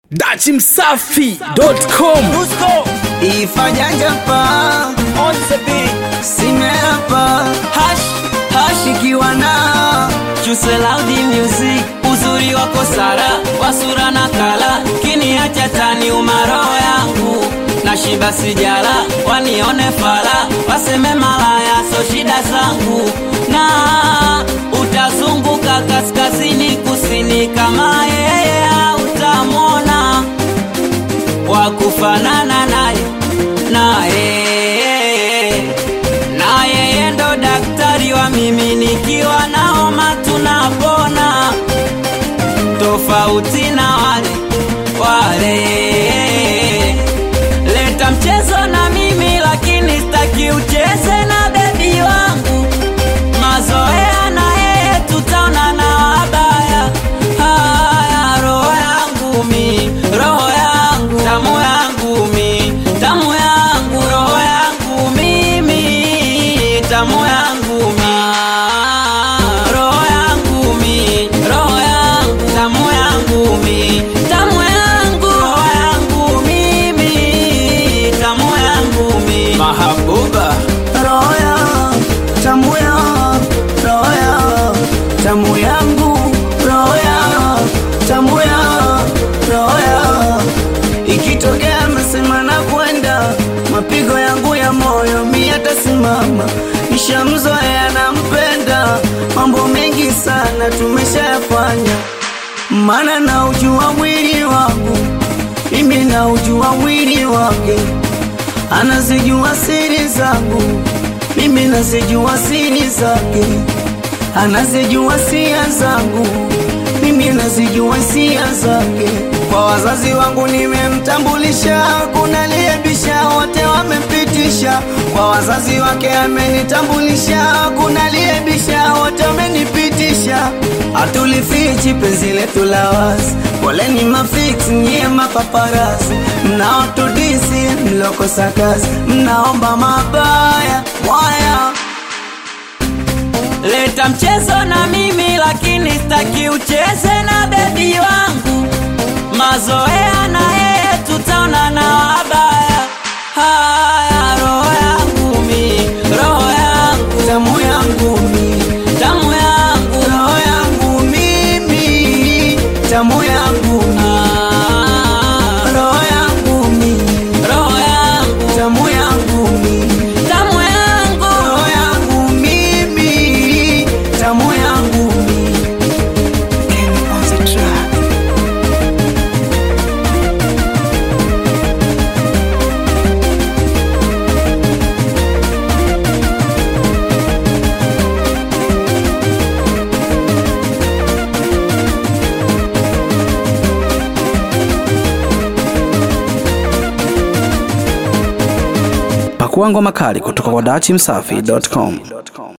dachimsafi.com ifajanja pa simeapa hashikiwa na Chuse loud music, uzuri wako Sara, wasura na kala, kiniacha tani umaro yangu na shiba sijala, wanione fala, waseme malaya, so shida zangu, na utazunguka kaskazini kusini, kama yeye utamwona wa kufanana naye naye na yeye ndo daktari wa mimi nikiwa na homa tunapona tofauti na wale wale leta mchezo na mimi lakini staki ucheze na bebi wangu mazoea na yeye tutaona na wabaya haya roho yangu mi roho yangu tamu yangu mi tamu yangu roho yangu mimi tamu yangu mi roho yangu mi roho yangu tamu yangu mi tamu yangu roho yangu mimi tamu yangu mi mahabuba roya tamuya roya tamu yangu roya tamuya roya ikitokea mesema na kwenda mapigo yangu ya moyo mi atasimama nishamzoea nampenda mambo mengi sana tumeshayafanya mana na ujua mwili wangu mimi na ujua mwili wake anazijua siri zangu mimi nazijua siri zake anazijua sia zangu mimi nazijua sia zake kwa wazazi wangu nimemtambulisha kuna liebisha wote wamepitisha kwa wazazi wake amenitambulisha kuna liebisha wote wamenipitisha hatulifichi penzi letu la wazi poleni mafix nyie mapaparasi mnaotudisi mlokosa kazi mnaomba mabaya mwaya leta mchezo na mimi lakini staki ucheze na bebi wangu mazoea na yeye tutaona na wabaya haya roho yangu mi roho yangu tamu yangu mi tamu yangu roho yangu mimi tamu yangu mi Ah, roho yangu mi roho yangu tamu yangu mi tamu yangu roho yangu mimi tamu yangu mi Kenny on the track. pakuangwa makali kutoka kwa dachimsafi.com